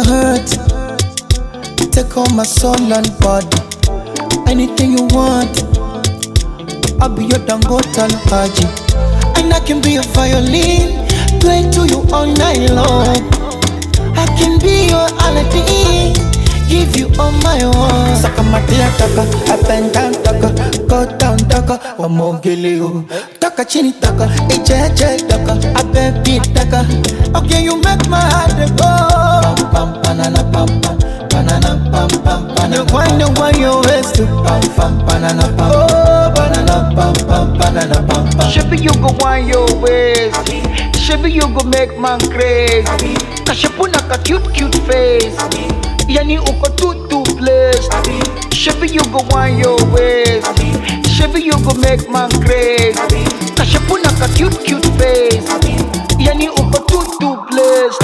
my heart. Take all my soul and body. Anything you want, I'll be your Dangote Haji. And I can be a violin, play to you all night long. I can be your Aladdin, give you all my own. Saka matia taka, up and down taka, go down taka, wamogele you. Taka chini taka, ejeje taka, abebi taka. Okay, you make my heart go. Pam pam banana pam pam, banana pam pam banana. You wind and wind your waist to pam pam banana pam. Oh, banana pam pam banana pam pam. Shabby, you go wind your waist. Shabby, you go make man crazy. Kashapuna ka cute cute face. Yani uko too too blessed. Shabby, you go wind your waist. Shabby, you go make man crazy. Kashapuna ka cute cute face. Yani uko too too blessed.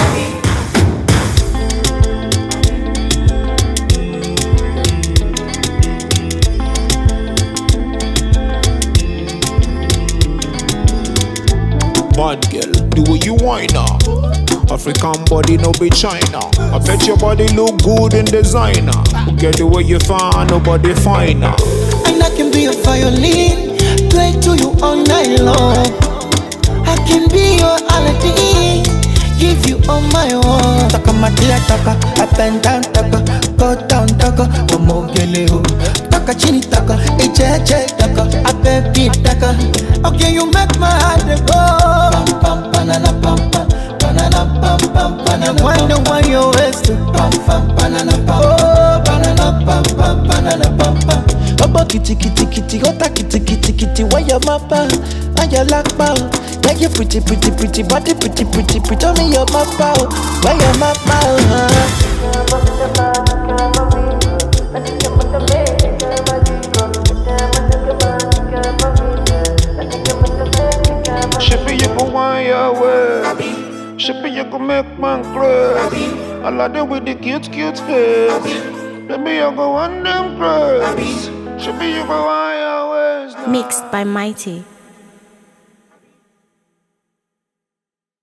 Bad girl, do what you want now. African body no be China. I bet your body look good in designer. Get the way you find nobody finer. And I can be a violin, play to you all night long. I can be your Aladdin, give you all my own. Taka matia taka, up and down taka, go down taka, wamogele you. Taka chini taka, ejeje taka, abebi taka. Okay, you make my heart go. Pam pam banana pam pam, banana pam pam banana. Wind and wind your waist to pam pam banana pam. Oh, banana pam pam banana pam pam. Ọgbọ́n kìtìkìtìkìtì ọ̀tá kìtìkìtìkìtì wáyà máa bá wáyà lápá o. Yeah, you pretty pretty pretty body pretty pretty pretty tell me your mapa o. Wáyà máa bá o. hàn. Shippy, you go wind your way. Shippy, you go make man crazy. I like them with the cute, cute face. Baby, you go on them crazy. Shippy, you go wind your ways now. Mixed by Mighty.